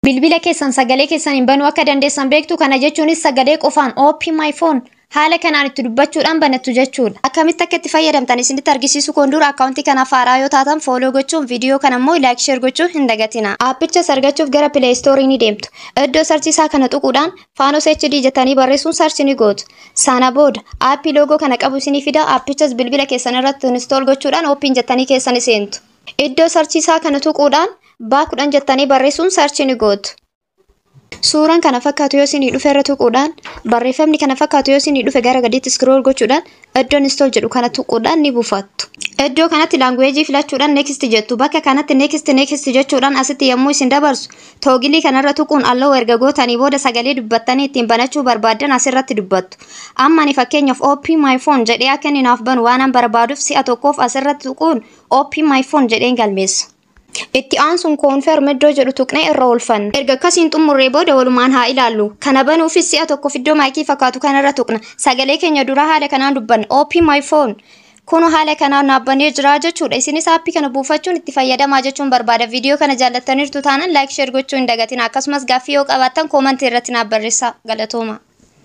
Bilbila keessan sagalee keessan hin banuu akka dandeessan beektu kana jechuunis sagalee qofaan open my phone haala kanaan itti dubbachuudhaan banattu jechuudha. Akkamitti akka itti fayyadamtan isinitti argisiisu kun dura akkaawuntii kanaaf haaraa yoo taatan fooloo gochuun viidiyoo kana immoo laayik sheer gochuu hin dagatina. Aappichas argachuuf gara pileey istoorii ni deemtu. Iddoo sarchiisaa kana tuquudhaan faanos HD jettanii barreessuun sarchi ni gootu. Sana booda aappii loogoo kana qabu isinii fida aappichas bilbila keessan irratti instool gochuudhaan ooppiin jettanii keessan seentu. Iddoo sarchiisaa kana tuquudhaan baa kudhan jettanii barreessuun sarchi ni gootu. Suuraan kana fakkaatu yoo isinii dhufe irra tuquudhaan barreeffamni kana fakkaatu yoo isinii dhufe gara gadiitti scroll gochuudhaan iddoon install jedhu kana tuquudhaan ni buufattu. Iddoo kanatti laanguweejii filachuudhaan next jettu bakka kanatti next next jechuudhaan asitti yommuu isin dabarsu toogilii kanarra tuquun alloo erga gootanii booda sagalee dubbattanii ittiin banachuu barbaaddan asirratti dubbattu. Amma ani fakkeenyaaf open my phone jedhee akka inni naaf banu waanan barbaaduuf si'a tokkoof asirratti tuquun open my phone jedheen galmeessa. Itti aansuun koonferm iddoo jedhu tuqnee irra oolfanna. Erga akkasiin xumurree booda walumaan haa ilaallu. Kana banuufis si'a tokkoof iddoo maayikii fakkaatu kanarra tuqna. Sagalee keenya duraa haala kanaan dubbanna. Open my phone. Kun haala kanaan naabbanee jira jechuudha. Isinis aappii kana buufachuun itti fayyadamaa jechuun barbaada. Viidiyoo kana jaallattaniirtu taanaan laayik sheer gochuu hin dagatina. Akkasumas gaaffii yoo qabaattan koomantii irratti naaf barreessaa. Galatooma.